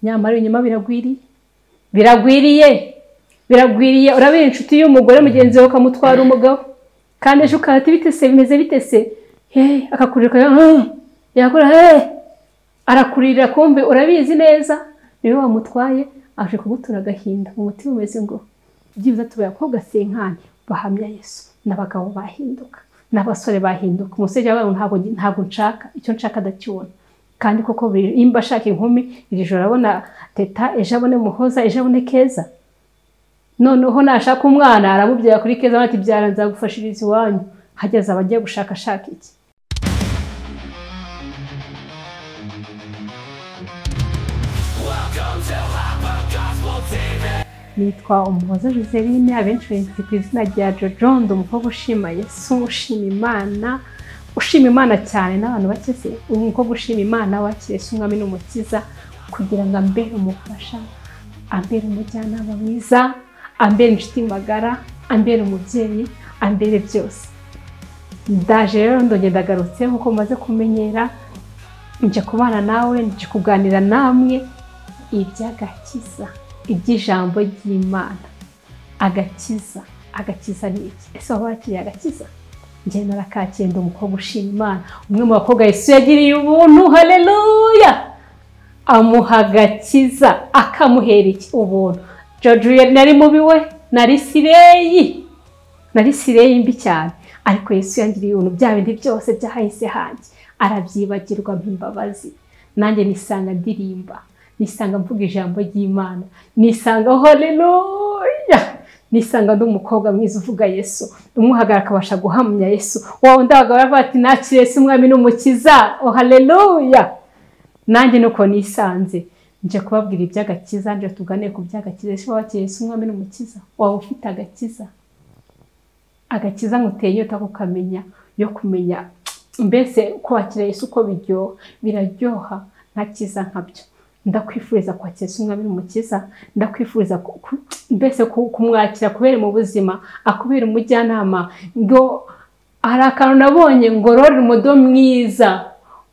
nyamara ibinyoma biragwiriye biragwiriye biragwiriye urabera inshuti y'umugore mugenzi wawe ukamutwara umugabo kandi ejo ukahita bitese bimeze bitese akakurira yakora arakuririra kumbe urabizi neza niwe wamutwaye aje kugutura agahinda mu mutima umeze ngo byibuze tubaye abakobwa sinkanya bahamya yesu n'abagabo bahinduka n'abasore bahinduka umusore wawe ntabwo nshaka icyo nshaka adakibona kandi koko nimba ashaka inkumi iri joro abona teta ejo abone muhoza ejo abone keza noneho nashaka umwana aramubyara kuri keza bati byara nzagufashiriza iwanyu hageze abajya gushakashaka iki nitwa umuhoza Joseline abenshi benshi ku izina rya jojondo umukobwa ushima yesu ushima imana ushima imana cyane n'abantu bake se umukobwa ushima imana wakiriye yesu umwami n'umukiza kugira ngo ambere umufasha ambere umujyanama mwiza ambere inshuti magara ambere umubyeyi ambere byose ndaje rero ndongera ndagarutse nkuko maze kumenyera njya kubana nawe njya kuganira namwe iby'agakiza iby'ijambo ry'imana agakiza agakiza ni iki ese waba wakiriye agakiza njye narakakiye ndi umukobwa ushima imana umwe mu bakobwa yesu yagiriye ubuntu hareruya amuha agakiza akamuhera iki ubuntu jojo nari mubi we nari sireyi nari sireyi mbi cyane ariko yesu yangiriye ibintu bya bindi byose byahise hanjye arabyibagirwa nk'imbabazi nanjye nisanga ndirimba nisanga mvuga ijambo ry'imana nisanga horeruya nisanga ndi umukobwa mwiza uvuga yesu umuhagarara akabasha guhamya yesu wowe undi abagabo baravuga bati nakire yesu umwami n'umukiza ohareruya nanjye nuko nisanze njya kubabwira iby'agakiza njya tugane ku by'agakiza yesu wakiriye yesu umwami n'umukiza waba ufite agakiza agakiza nkuteye inyota kukamenya yo kumenya mbese kwakira yesu uko biryoha biraryoha ntakiza nkabyo ndakwifuriza kwakira isi umwami n'umukiza ndakwifuriza mbese kumwakira kubera mu buzima akubera umujyanama ngo hari akantu nabonye ngo rora umudo mwiza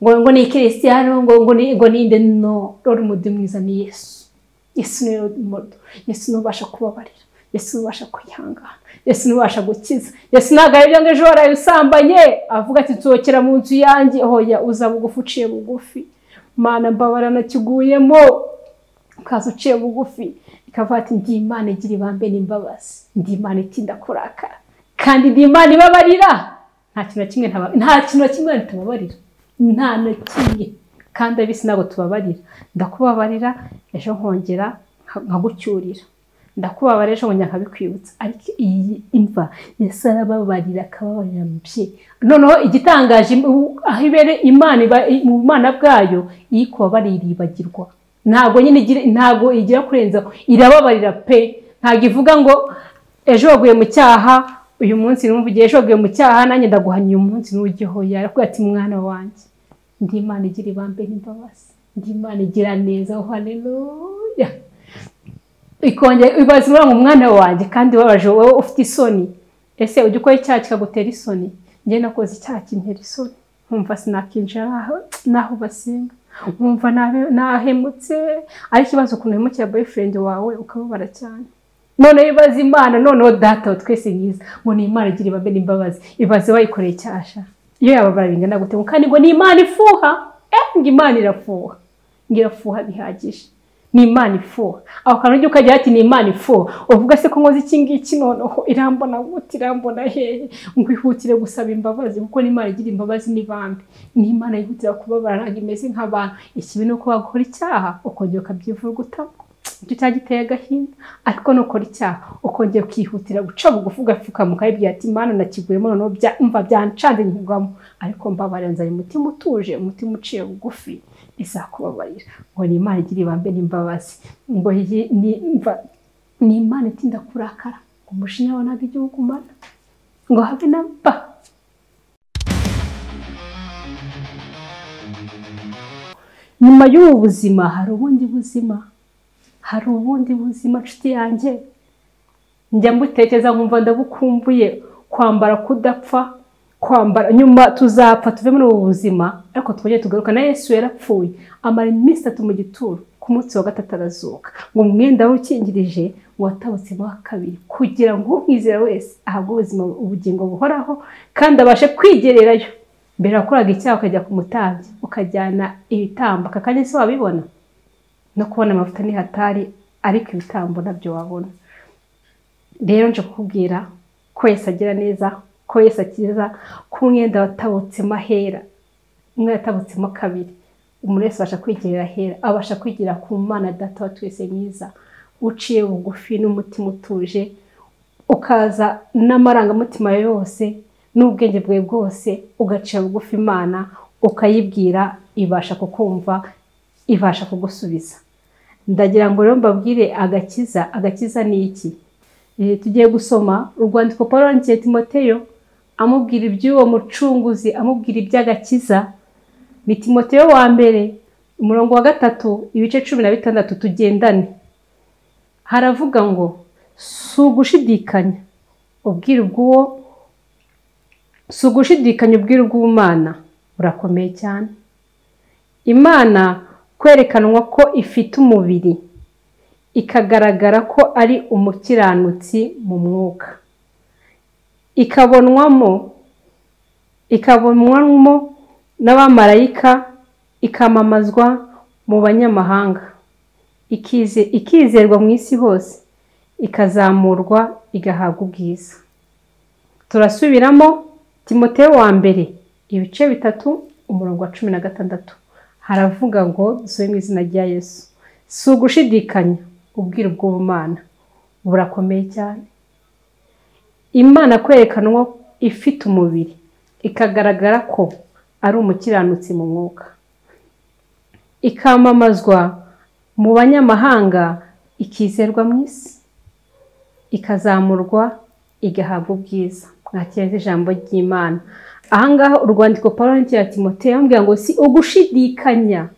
ngo ni kirisiyano ngo ninde no rora umudo mwiza ni yesu yesu ni umudo yesu n'ubasha kubabarira yesu n'ubasha kwihangana yesu n'ubasha gukiza yesu ntabwo aribyo ngo ejo waraye usambanye avuga ati nsohokera mu nzu yanjye hoya uza bugufi uciye bugufi mana mbabara nakiguyemo ukaza uciye bugufi ikavuga ati ndi imana igira ibambe n'imbabazi ndi imana itinda kurakara kandi ndi imana ibabarira nta kintu na kimwe nta kintu na kimwe ntitubabarira nta na kimwe kandi abisi ntabwo tubabarira ndakubabarira ejo nkongera nkagucyurira ndakubabarira ejo nkongera nkabikwibutsa ariko iyi imva yose arababarira akababarira mbye noneho igitangaje aho ibere imana mu bumana bwayo iyo kubabarira ibagirwa ntabwo nyine ntabwo igira kurenzaho irababarira pe ntabwo ivuga ngo ejo waguye mu cyaha uyu munsi n'umuvugiye ejo waguye mu cyaha nanjye ndaguhanya uyu munsi n'uwujyeho yarakubwira ati mwana wanjye ndi imana igira ibambe n'imbabazi ndi imana igira neza hareruya ikongera ibaza ngo umwana wanjye kandi ubabaje wowe ufite isoni ese ujya ukora icyaha kikagutera isoni njye nakoze icyaha kintera isoni nkumva sinakinjira n'aho basenga nkumva nahemutse ari ikibazo ukuntu uhemukira boyfriend wawe ukababara cyane noneho ibaze imana noneho data wa twese mwiza ngo ni imana igira ibabe n'imbabazi ibaze wayikoreye icyasha iyo yababara bingana gute kandi ngo ni imana ifuha ngo imana irafuha ngo irafuha bihagije ni imana ifuha aho kantu ujya ukagira ati ni imana ifuha uvuga se ko nkoze iki ngiki noneho irambona gute irambona hehe ngo ihutire gusaba imbabazi kuko n'imana igira imbabazi n'ibambi ni imana yihutira kubabara ntabwo imeze nk'abantu ikibi ni uko wakora icyaha ukongera ukabyivurugutamo icyo cyaha giteye agahinda ariko nukora icyaha ukongera ukihutira guca bugufi ugapfukama ukayibwira ati imana nakiguyemo noneho mva byancanze nyugamo ariko mbabarira nzanye umutima utuje umutima uciye bugufi izakubabarira ngo ni imana igira ibambe n'imbabazi ngo ni imana itinda kurakara ngo umushinya wawe ntabwo igihugu umara ngo habe na ba nyuma y'ubu buzima hari ubundi buzima hari ubundi buzima nshuti yanjye njya mbutekereza nkumva ndabukumbuye kwambara kudapfa kwambara nyuma tuzapfa tuve muri ubu buzima ariko twongere tugaruka na yesu yarapfuye amara iminsi itatu mu gituro ku munsi wa gatatu arazuka ngo umwenda wari ukingirije watabutse mu wa kabiri kugira ngo umwizera wese ahabwe ubuzima ubugingo buhoraho kandi abashe kwigererayo mbere wakoraga icyaha ukajya ku mutambyi ukajyana ibitambo aka kanya se wabibona no kubona amavuta n'ihatari ariko ibitambo nabyo wabona rero nje kukubwira ko yesi agira neza ko yesi akiza ko umwenda watabutsemo ahera umwe yatabutsemo kabiri umuntu wese abasha kwigirira ahera abasha kwigira ku mwana data wa twese mwiza uciye bugufi n'umutima utuje ukaza n'amarangamutima yose n'ubwenge bwe bwose ugacira bugufi imana ukayibwira ibasha kukumva ibasha kugusubiza ndagira ngo rero mbabwire agakiza agakiza ni iki tugiye gusoma urwandiko paul wandikiye timoteyo amubwira iby'uwo mucunguzi amubwira iby'agakiza ni timoteyo wa mbere umurongo wa gatatu ibice cumi na bitandatu tugendane haravuga ngo si ugushidikanya ubwira ubw'uwo si ugushidikanya ubwira ubw'umwana burakomeye cyane imana kwerekanwa ko ifite umubiri ikagaragara ko ari umukiranutsi mu mwuka ikabonwamo ikabonwamo n'abamarayika ikamamazwa mu banyamahanga ikizerwa mu isi hose ikazamurwa igahabwa ubwiza turasubiramo timote wa mbere ibice bitatu umurongo wa cumi na gatandatu haravuga ngo dusore mu izina rya yesu si ugushidikanya ubwira ubw'ubumana burakomeye cyane imana kwerekanwa ifite umubiri ikagaragara ko ari umukiranutsi mu mwuka ikamamazwa mu banyamahanga ikizerwa mu isi ikazamurwa igahabwa ubwiza mwakireze ijambo ry'imana ahangaha urwandiko parenti ya timoteo yambwira ngo si ugushidikanya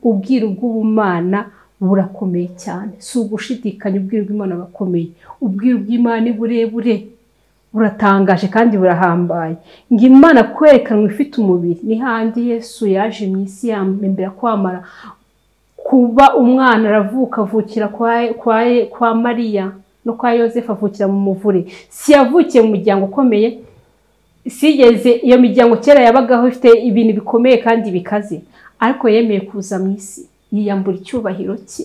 ubwira ubw'ubumana burakomeye cyane si ugushidikanya ubwira ubw'imana burakomeye ubwira ubw'imana ni burebure buratangaje kandi burahambaye ngo imana kwerekanwa ifite umubiri ni handi yesu yaje mu isi yambera kwamara kuba umwana aravuka avukira kwa mariya no kwa yosefu avukira mu muvure si yavukiye mu muryango ukomeye sigeze iyo miryango kera yabagaho ifite ibintu bikomeye kandi bikaze ariko yemeye kuza mu isi yiyambura icyubahiro cye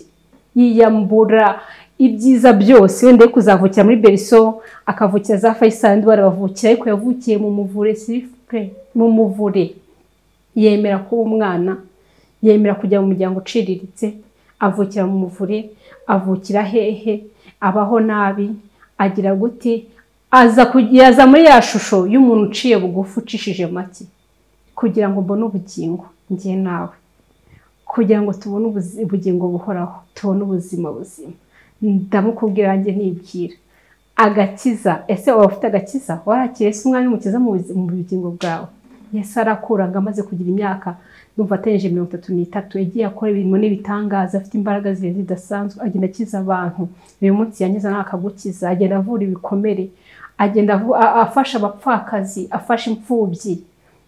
yiyambura ibyiza byose wenda yo kuzavukira muri beriso akavukira za fayisandi barabavukira ariko yavukiye mu muvure sirifure mu muvure yemera kuba umwana yemera kujya mu muryango uciriritse avukira mu muvure avukira hehe abaho nabi agira gute aza kugira muri ya shusho y'umuntu uciye bugufi ucishije make kugira ngo mbone ubugingo ngiye nawe kugira ngo tubone ubugingo buhoraho tubone ubuzima buzima ndamukubwira nanjye ntibwira agakiza ese waba ufite agakiza warakira ese umwanya umukiza mu bugingo bwawe yesi arakuranga amaze kugira imyaka numva atengeje mirongo itatu n'itatu yagiye akora ibintu n'ibitangaza afite imbaraga zihe zidasanzwe agenda akiza abantu uyu munsi yanyuze nawe akagukiza agenda avura ibikomere agenda afasha abapfakazi afasha imfubyi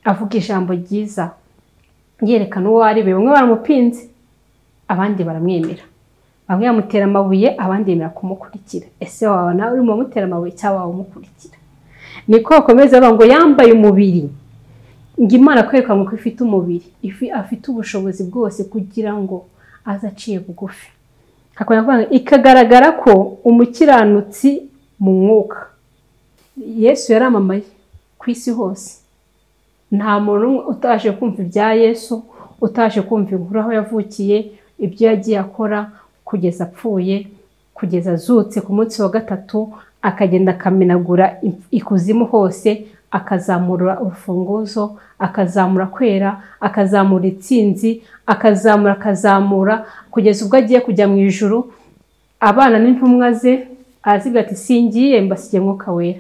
avuga ijambo ryiza yerekana uwo ari we bamwe baramupinze abandi baramwemera bamwe bamutera amabuye abandi bemera kumukurikira ese waba nawe urimo umutera amabuye cyangwa waba umukurikira niko bakomeza bavuga ngo yambaye umubiri ngo imana kwerekanwa ko ifite umubiri afite ubushobozi bwose kugira ngo aze aciye bugufi ikagaragara ko umukiranutsi mu mwuka yesu yaramamaye ku isi hose nta muntu utaje kumva ibya yesu utaje kumva inkuru aho yavukiye ibyo yagiye akora kugeza apfuye kugeza azutse ku munsi wa gatatu akagenda akamenagura ikuzimu hose akazamura urufunguzo akazamura kwera akazamura itsinzi akazamura akazamura kugeza ubwo agiye kujya mu ijoro abana n'intumwa ze araziga ati singiye mbasigiye mwuka wera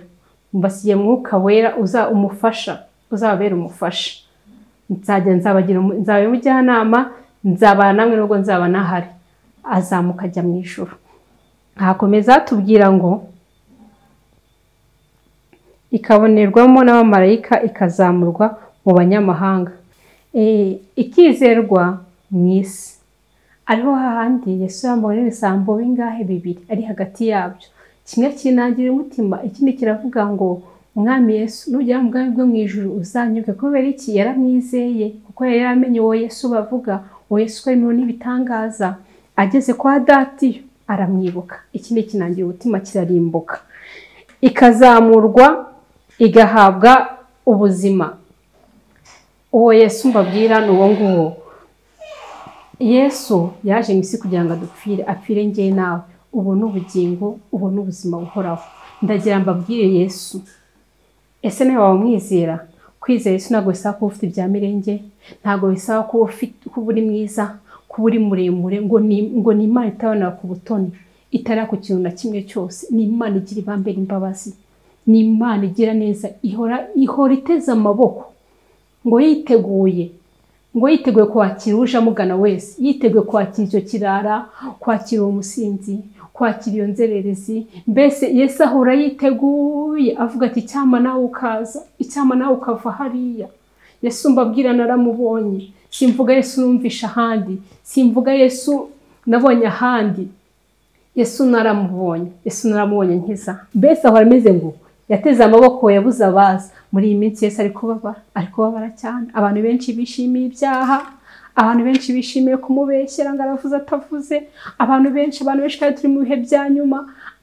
mbasigiye mwuka wera uza umufasha uzababera umufasha nzajya nzabagira nzaba umujyanama nzabana namwe nubwo nzaba nahari azamuka ajya mu ijoro hakomeza hatubwira ngo ikabonerwamo n'abamarayika ikazamurwa mu banyamahanga ikizerwa mu isi ariho hahandi yesu yambonye ibisambo bingahe bibiri ari hagati yabyo kimwe kinangirira umutima ikindi kiravuga ngo umwami yesu nugera mu bwami bwo mu ijuru uzanyuke kubera iki yaramwizeye kuko yari yaramenye uwo yesu bavuga uwo yesu ukora imirimo n'ibitangaza ageze kwa datiyo aramwibuka ikindi kinangira umutima kirarimbuka ikazamurwa igahabwa ubuzima uwo yesu mbabwira ni uwo nguwo yesu yaje mu isi kugira ngo adupfire apfire ngewe nawe ubu ni ubugingo ubu ni ubuzima buhoraho ndagira mbabwire yesu ese niba wamwizera kwizera yesu ntabwo bisaba kuba ufite ibya mirenge ntabwo bisaba kuba uri mwiza kuba uri muremure ngo ni imana itabonera ku butoni itara ku kintu na kimwe cyose ni imana igira ibambe n'imbabazi ni imana igira neza ihora iteze amaboko ngo yiteguye ngo yiteguye kwakira uje amugana wese yiteguye kwakira icyo kirara kwakira uwo musinzi kwakira iyo nzererezi mbese yesu ahora yiteguye avuga ati icyama nawe ukaza icyama nawe ukava hariya yesu mbabwira naramubonye simvuga yesu numvisha ahandi simvuga yesu nabonye ahandi yesu naramubonye yesu naramubonye nkiza mbese ahora ameze ngo yateze amaboko yabuze abaza muri iyi minsi yose ari kubabara ari kubabara cyane abantu benshi bishimiye ibyaha abantu benshi bishimiye kumubeshyera ngo aravuze atavuze abantu benshi abantu benshi kandi turi mu bihe bya nyuma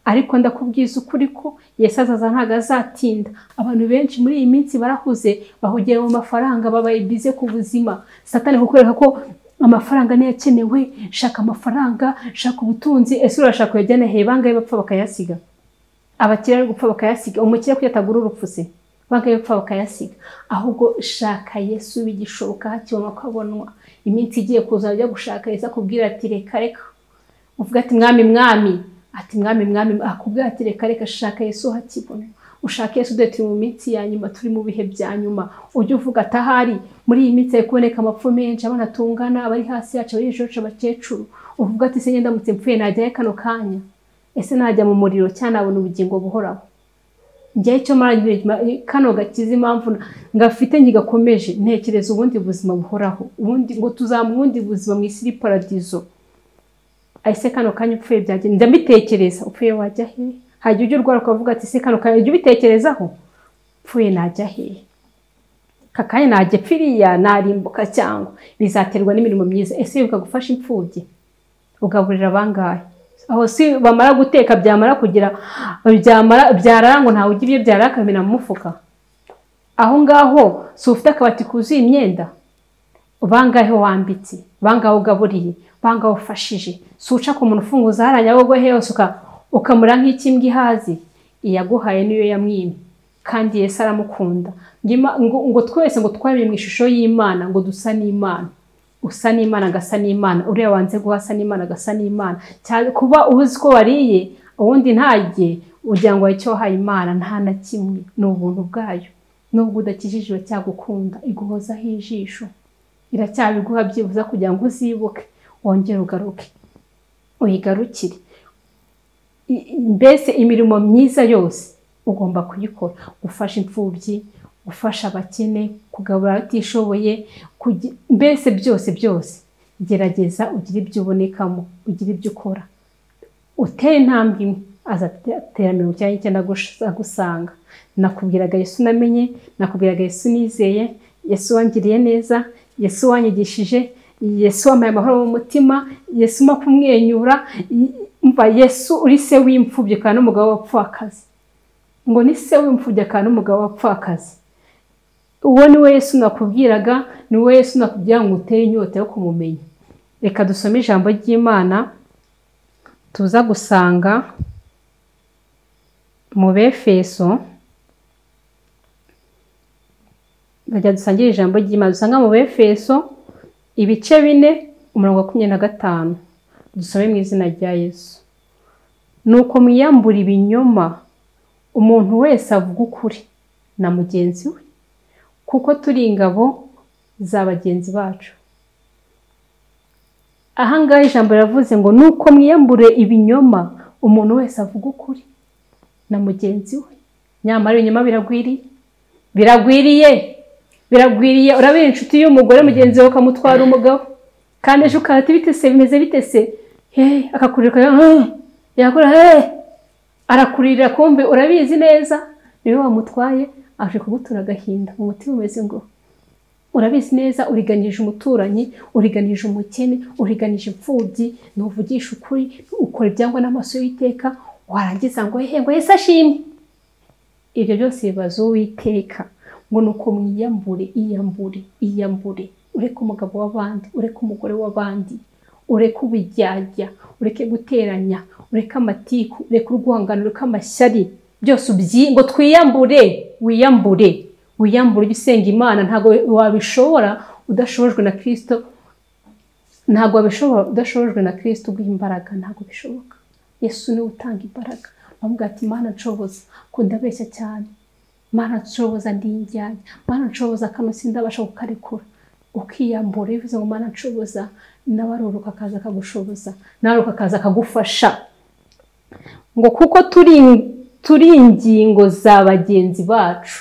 ariko ndakubwiza ukuri ko Yesu azaza ntabwo azatinda abantu benshi muri iyi minsi barahuze bahugiye mu mafaranga babaye bize ku buzima satani kukwereka ko amafaranga niyo akenewe shaka amafaranga shaka ubutunzi ese urashaka kuyajyana hehe bangahe bapfa bakayasiga abakire ari gupfa bakayasiga umukire kwiyatagura urupfu se bangahe gupfa bakayasiga ahubwo shaka yesu bigishoboka hakibona ko abonwa iminsi igiye kuza ajya gushaka yesu akubwira ati reka reka uvuga ati mwami mwami ati mwami mwami akubwira ati reka reka shaka yesu hakibona ushaka yesu dore turi mu minsi ya nyuma turi mu bihe bya nyuma ujye uvuga atahari muri iyi minsi hari kuboneka amapfu menshi abana tungana abari hasi yacu abari hejuru yacu abakecuru uvuga ati se ngenda mutse mpfuye najyayo kano kanya ese najya mu muriro cyangwa nabona ubugingo buhoraho njyaho icyo kano gakiza impamvu ngafite ntigakomeje ntekereza ubundi buzima buhoraho ubundi ngo tuzamu ubundi buzima mu isi iri paradizo ese kano kanya upfuye byagenda njya mbitekereza upfuye wajya hehe hajya ujya urwara ukavuga ati ese kano kanya ujya ubitekerezaho upfuye najya hehe kakanya najya pfiriya narimbuka cyangwa bizaterwa n'imirimo myiza ese wibuka gufasha imfubyi ugaburira abangahe aho si bamara guteka byamara kugira byarara ngo ntawe ujya ibyo byarara akamena mu mufuka aho ngaho si ufite akabati kuzuye imyenda bangahe wambitse bangahe ugaburiye bangahe ufashije si uca ku muntu ufunguza hariya nyabugogo hose ukamura nk'ikimbwa ihazi iyaguhaye niyo yamwimye kandi yesi aramukunda ngo twese ngo twabire mu ishusho y'imana ngo dusa n'imana usa n'imana agasa n'imana uriya wanze guhasa n'imana agasa n'imana cyane kuba uzi ko wariye ubundi ntajye ugira ngo icyo wahaye imana nta na kimwe ni ubuntu bwayo nubwo udakijijwe cyangwa ukunda iguhozaho ijisho iracyabiguha byibuza kugira ngo uzibuke wongere ugaruke uyigarukire mbese imirimo myiza yose ugomba kuyikora gufasha imfubyi gufasha abakene kugabura abatishoboye mbese byose byose gerageza ugire ibyo ubonekamo ugire ibyo ukora utere intambwe imwe azatera mirongo icyenda n'icyenda agusanga nakubwiraga yesu namenye nakubwiraga yesu nizeye yesu wangiriye neza yesu wanyigishije yesu wambaye amahoro mu mutima yesu umo kumwenyura mva yesu uri se w'imfubyi kandi n'umugabo wapfakazi ngo ni se w'imfubyi kandi n'umugabo wapfakazi uwo ni we Yesu nakubwiraga ni we Yesu nakubwira ngo utere inyota yo kumumenya reka dusome ijambo ry'imana tuza gusanga mu befeso bajya dusangire ijambo ry'imana dusanga mu befeso ibice bine umurongo wa makumyabiri na gatanu dusome mu izina rya Yesu ni uko mwiyambura ibinyoma umuntu wese avuga ukuri na mugenzi we kuko turi ingabo za bagenzi bacu ahangaha ijambo riravuze ngo nuko mwiyambure ibinyoma umuntu wese avuga ukuri na mugenzi we nyamara ibinyoma biragwiriye biragwiriye biragwiriye urabera inshuti y'umugore mugenzi we ukamutwara umugabo kandi ejo ukarata bite se bimeze bite se hehe akakurira ukagira yakora hehe arakuririra kumbe urabizi neza niwe wamutwaye aje kugutura agahinda umutima umeze ngo urabizi neza uriganije umuturanyi uriganije umukene uriganije imfubyi ntuvugisha ukuri ukora ibyangwa n'amaso y'iteka warangiza ngo hehe ngo yese ashimwe ibyo byose bibaza uwiteka ngo ni uko mwiyambure iyambure iyambure ureke umugabo w'abandi ureke umugore w'abandi ureke ubujyajya ureke guteranya ureke amatiku ureke urwangano ureke amashyari byose ubyi ngo twiyambure wiyambure wiyambure ujye usenga imana ntabwo wabishobora udashobojwe na kirisito ntabwo wabishobora udashobojwe na kirisito uguha imbaraga ntabwo bishoboka yesu niwe utanga imbaraga bamubwira ati imana nshoboza ko ndabeshya cyane imana nshoboza ndi indyanya imana nshoboza akano sindabasha kukarekura ukiyambura iyo uvuze ngo imana nshoboza nawe aruruka akaza akagushoboza nawe aruruka akaza akagufasha ngo kuko turi turi ingingo za bagenzi bacu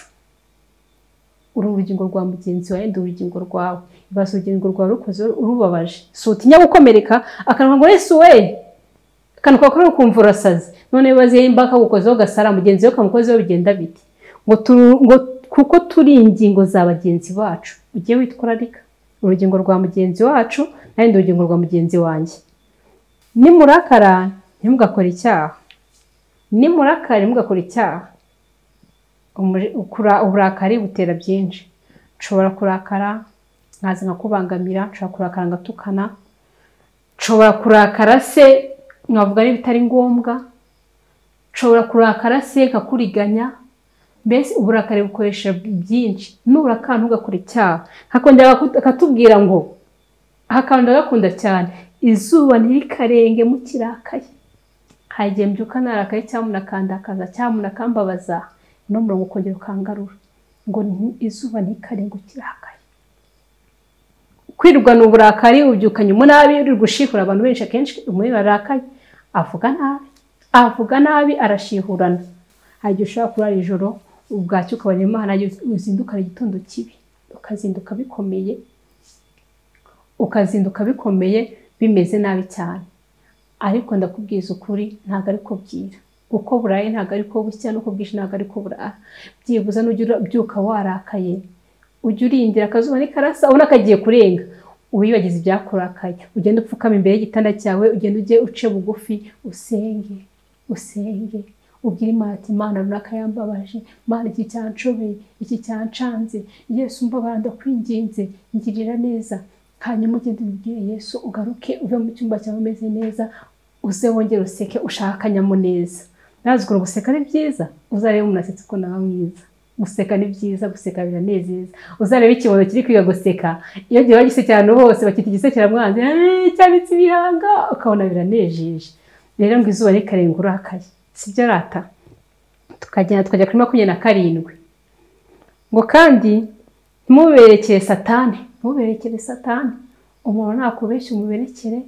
uru urugingo rwa mugenzi wawe ndi urugingo rwawe ibaze urugingo rwawe rukoze urubabaje si utinya gukomereka akanwa ngo yesu we akantu kakora ukumva urasaze none ibaze yimba kagukozeho gasara mugenzi we kamukozeho bigenda biti ngo tu- ngo kuko turi ingingo za bagenzi bacu ujye witwararika urugingo rwa mugenzi wacu nanjye ndi urugingo rwa mugenzi wanjye nimurakara ntimugakore icyaha nimurakara ntimugakore icyaha Umuri- ukura- uburakari butera byinshi nshobora kurakara nkaza nkakubangamira nshobora kurakara ngatukana nshobora kurakara se nkavuga n'ibitari ngombwa nshobora kurakara se nkakuriganya mbese uburakari bukoresha byinshi nurakara ntugakora icyaha akongera akatubwira ngo aha kantu ndagakunda cyane izuba ntirikarenге mukirakaye hari igihe mbyuka narakaye cyangwa munakandakaza cyangwa munakambabaza no murongo ukongera ukangarura ngo ni- izuba ntikarenge ukirakaye kwirwanya uburakari ubyukanye umunabi uri gushihura abantu benshi akenshi umuntu arakaye avuga nabi avuga nabi arashihurana hari igihe ushobora kurara ijoro ubwacyo ukabona imana uzindukana igitondo kibi ukazinduka bikomeye ukazinduka bikomeye bimeze nabi cyane ariko ndakubwiza ukuri ntabwo ari ko bwira uko buraye ntabwo ari ko bushya n'uko bwije ntabwo ari ko burara byibuze n'ujya urabyuka warakaye ujya urindira akazuba ntikarasa ubona kagiye kurenga wibagize ibyakurakaye ugenda upfukama imbere y'igitanda cyawe ugenda ujye uce bugufi usenge usenge ubwire imana ati imana runaka yambabaje imana iki cyanshobeye iki cyancanze yesu mbabara ndakwinginze ngirira neza hanyuma ugende ubibwire yesu ugaruke uve mu cyumba cyawe umeze neza uze wongere useke ushake akanyamuneza nazikora guseka ni byiza uzarebe umuntu asetse ukuntu aba mwiza guseka ni byiza guseka biranezeza uzareba ikibondo kiri kwiga guseka iyo gihe bagiseke ahantu hose bakita igisekera mwanzi "Eh, cyabitse ibihanga ukabona biranejeje rero ngo izuba rikarenga urakaye sibyo rata tukagenda tukajya kuri makumyabiri na karindwi ngo kandi ntimuberekere satani ntimuberekere satani umuntu nakubeshya umuberekere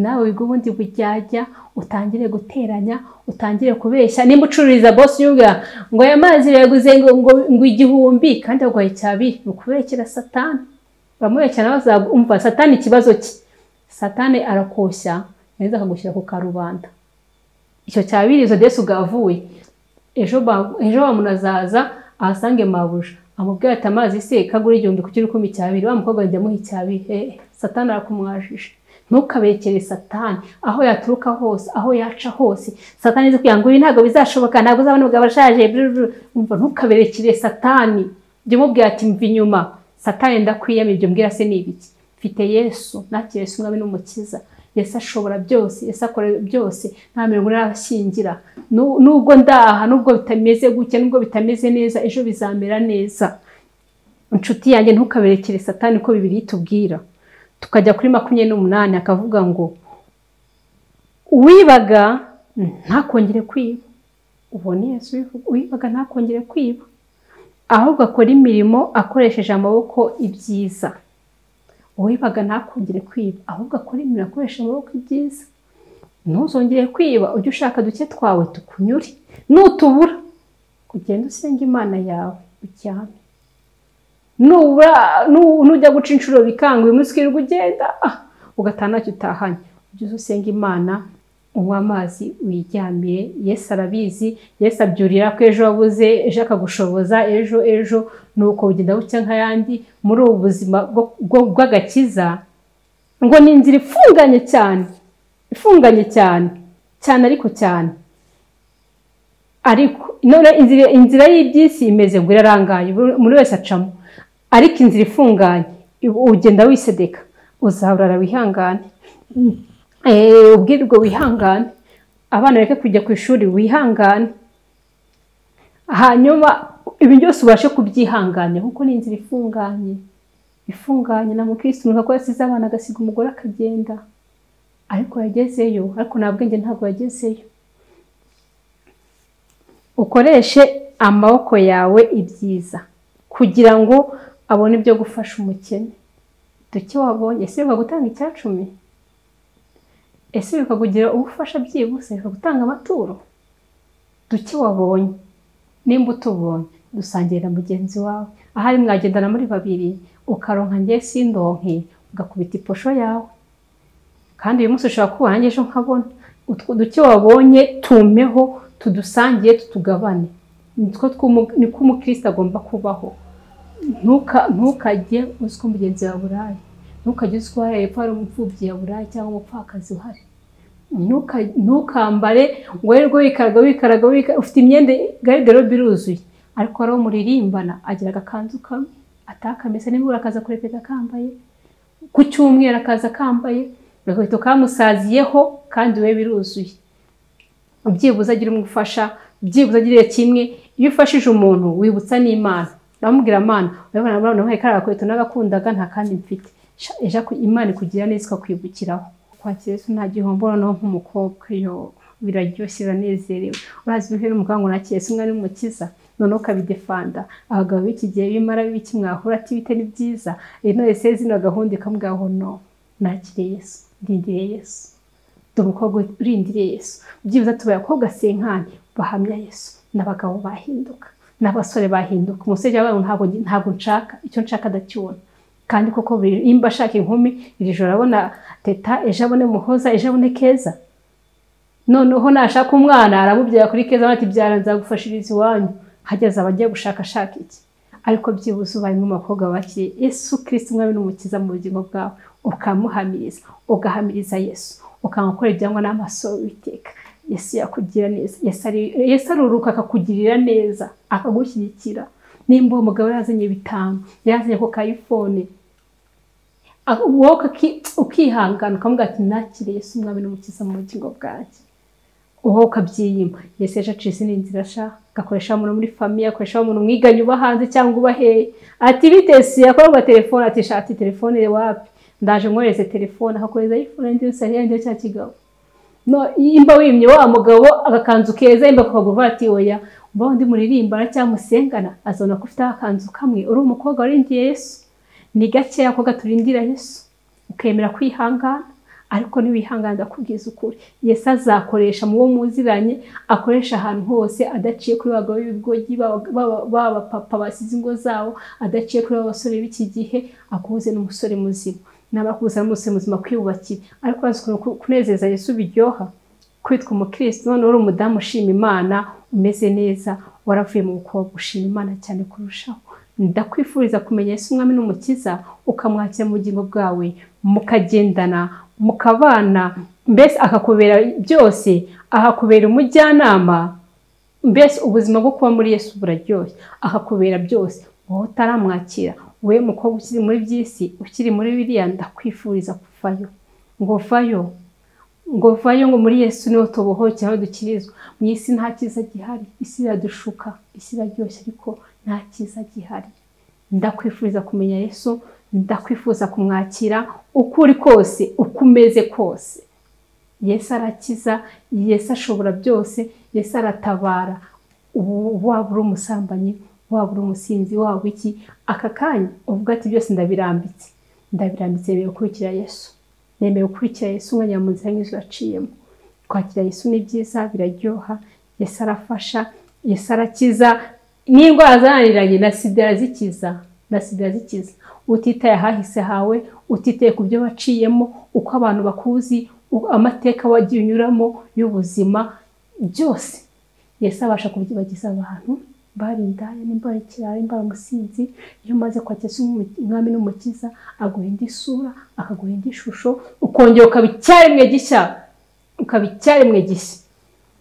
nawe wiga ubundi bujyajya utangire guteranya utangire kubeshya nimba ucururiza bosi yubwira ngo aya mazi yaguze ngo, ngo, ngo igihumbi kandi yaguhaye icyabiri ni ukuberekera satani bamubeshya nawe azumva satani ikibazo cye satani arakoshya yarangiza akagushyira ku karubanda icyo cyabiri izo desi ugavuye ejo ba- ejo wa muntu azaza ahasange mabuja amubwira ati amazi se kagura igihumbi ku kiro ikumi cyabiri wa mukobwa ajya amuha icyabiri eh, satani arakumwajije ntukabekere satani aho yaturuka hose aho yaca hose satani azi kugira ngo ibi ntabwo bizashoboka ntabwo uzabona umugabo ashaje brr. Umva, ntukaberekere satani jya umubwira ati mva inyuma satani ndakwiyama ibyo mbwira se ni ibiki mfite yesu nakiriye yesu umwami n'umukiza yesu ashobora byose yesu akora byose nta mirongo ntarashyingira Nu- nubwo ndaha nubwo bitameze gutya nubwo bitameze neza ejo bizamera neza inshuti yanjye ntukaberekere satani ko bibiri itubwira tukajya kuri makumyabiri n'umunani akavuga ngo uwibaga ntakongere kwiba ubona yesu bivuga, uwibaga ntakongere kwiba ahubwo akora imirimo akoresheje amaboko ibyiza uwibaga ntakongere kwiba ahubwo akora imirimo akoresheje amaboko ibyiza ntuzongere kwiba ujye ushaka duke twawe tukunyure nutubura ugende usenga imana yawe uryame nubura nu- nujya guca inshuro bikanga uyu munsi ukirirwa ugenda ah, ugataha ntacyo utahanye ujye usenga imana unywa amazi wiryamiye yesu arabizi yesu abyurira ko ejo wabuze ejo akagushoboza ejo ejo ni uko bugenda bucya nk'ayandi muri ubu buzima bw'agakiza ngo ni inzira ifunganye cyane ifunganye cyane cyane ariko cyane ariko none inzira y'iby'isi imeze ngo irarangaye buri wese acamo ariko inzira ifunganye ugenda wisedeka uzahorara wihangane ubwirwa wihangane abana bareke kujya ku ishuri wihangane hanyuma ibi byose ubashe kubyihanganya kuko ni inzira ifunganye ifunganye na mukirisitu nuko yasize abana agasiga umugore akagenda ariko yagezeyo ariko nta bwenge ntabwo yagezeyo ukoreshe amaboko yawe ibyiza kugira ngo abone ibyo gufasha umukene duke wabonye ese gutanga icyacumi ese bikakugira ubufasha byihuse bikagutanga amaturo duke wabonye nimba utubonye dusangire na mugenzi wawe ahari mwagendana muri babiri ukaronka njye sindonke ugakubita iposho yawe kandi uyu munsi ushobora kuba nanjye ejo nkabona utwo duke wabonye tumeho tudusangiye tutugabane niko umukirisitu agomba kubaho ntukajye uzi ko mugenzi wawe uraye ntukajye uzi ko hariya hepfo hari umupfubyi yaburaye cyangwa umupfakazi uhari ntukambare ngo wirirwe wikaraga wikaraga ufite imyenda gariderobe iruzuye ariko hari umuririmbana agira agakanzu kamwe atakamesa nimba akaza kurepeta akambaye ku cyumweru akaza akambaye agahita kamusaziyeho kandi we biruzuye byibuze agira umufasha byibuze agirire kimwe iyo ufashije umuntu wibutsa n'imana ndamubwira amana urabona nawe kariya gakweto n'agakundaga nta kandi mfite imana ikugira neza ikakwibukiraho kwakira isi nta gihombo noneho nk'umukobwa iyo biraryoshye biranezerewe urazi ibiheri umuganga unakira isi umwari w'umukiza noneho ukabidefanda abagabo b'iki gihe bimara b'iki mwahura ati bitari byiza intore se zino gahunda ikamubwiraho no nakire yesu ndindire yesu dore umukobwa urindiriye yesu byibuze tubaye abakobwa senkani bahamya yesu n'abagabo bahinduka n'abasore bahinduka umusore wabo ntabwo ntabwo nshaka icyo nshaka adakibona kandi koko nimba ashaka inkumi iri joro abona teta ejo abone muhoza ejo abone keza noneho nashaka umwana aramubyara kuri keza bati byara nzagufashiriza iwanyu hageze abajya gushakashaka iki ariko byibuze ubaye abakobwa bakiriye yesu kirisi umwami n'umukiza mu bugingo bwawe ukamuhamiriza ugahamiriza yesu ukamukora ibyangwa n'amaso witeka yesu yakugira neza yesu aruruka akakugirira neza akagushyigikira nimba uwo mugabo yazanye bitanu yazanye ku kayifone wowe ukihangana ukavuga ati nakire yesu umwami n'umukiza mu bugingo bwanjye wowe ukabyiyima yesu ejo acisi ni inzira asha agakoresha umuntu muri famiye akoresha umuntu mwiganye uba hanze cyangwa uba hehe ati bitesi yakorwa telefone ati shati telefone wapi ndaje nkohereze telefone akakohereza ayifone nziza isa yanjye cya kigabo imba wimye wa mugabo agakanzu keza imba kakagurwa ati oya mba undi muririmbana cyangwa musengana azabona ko ufite agakanzu kamwe uri umukobwa warindiye yesu ni gakeya ko gaturindira yesu ukemera kwihangana ariko ntiwihangane ndakubwiza ukuri yesu azakoresha mu wo muziranye akoresha ahantu hose adaciye kuri bagabo b'ibigogi b'abapapa basize ingo zabo adaciye kuri abasore b'iki gihe akubuze n'umusore muzima n'abakuza n'umusore muzima kwiyubakira ariko urazi ukuntu kunezeza yesu biryoha kwitwa umukirisitu none uri umudamu ushima imana umeze neza waravuye mu bukobwa ushima imana cyane kurushaho ndakwifuriza kumenya yesu umwami n'umukiza ukamwakira mu bugingo bwawe mukagendana mukabana mbese akakubera byose ahakubera umujyanama mbese ubuzima bwo kuba muri yesu buraryoshye akakubera byose wowe utaramwakira we mukobwa ukiri muri by'isi ukiri muri biriya ndakwifuriza kuvayo ngo vayo ngo vayo ngo muri yesu niho tubohokera aho dukirizwa mu isi nta cyiza gihari isi iradushuka isi iraryoshye ariko nta cyiza gihari ndakwifuriza kumenya yesu ndakwifuza kumwakira uko uri kose uko umeze kose yesu arakiza yesu ashobora byose yesu aratabara ubu waba uri umusambanyi waba uri umusinzi waba iki aka kanya uvuga ati byose ndabirambitse ndabirambitse yemewe gukurikira yesu nemewe gukurikira yesu umwanya mu nzira nk'izo waciyemo kwakira yesu ni byiza biraryoha yesu arafasha yesu arakiza n'indwara zananiranye na sida arazikiza na sida arazikiza utitaye ahahise hawe utiteye ku byo waciyemo uko abantu bakuzi u- amateka wagiye unyuramo y'ubuzima byose yesu abasha kubyibagiza abantu mbara indaya n'imbara ikirara imbara umusinzi iyo umaze kwakira Yesu nk'umu- umwami n'umukiza aguha indi sura akaguha indi shusho ukongera ukaba icyaremwe gishya ukaba icyaremwe gishya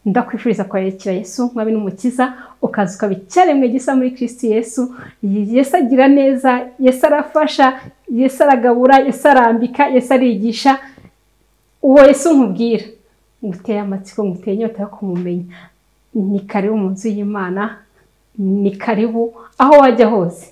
ndakwifuriza kwakira Yesu nk'umwami n'umukiza ukaza ukaba icyaremwe gisa muri Kristo Yesu Yesu agira neza Yesu arafasha Yesu aragabura Yesu arambika Yesu arigisha uwo Yesu nkubwira nguteye amatsiko nguteye inyota yo kumumenya ni karibu mu nzu y'Imana ni karibu aho wajya hose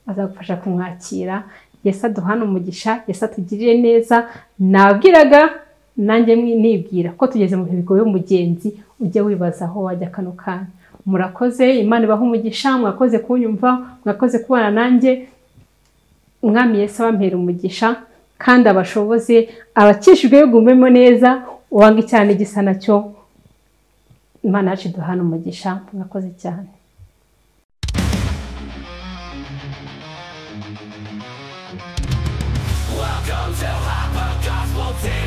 azagufasha kumwakira Yesu aduhana umugisha Yesu atugirire neza nabwiraga nanjye mwi- nibwira ko tugeze mu bihe bigoye umugenzi ujye wibaza aho wajya kano kanya murakoze Imana ibahe umugisha mwakoze kunyumva mwakoze kubana nanjye umwami Yesu abampera umugisha kandi abashoboze abakishijwe yugumemo neza uwanga cyane gisa nacyo imana yacu iduhana umugisha mwakoze cyane Welcome to Hyper Gospel TV.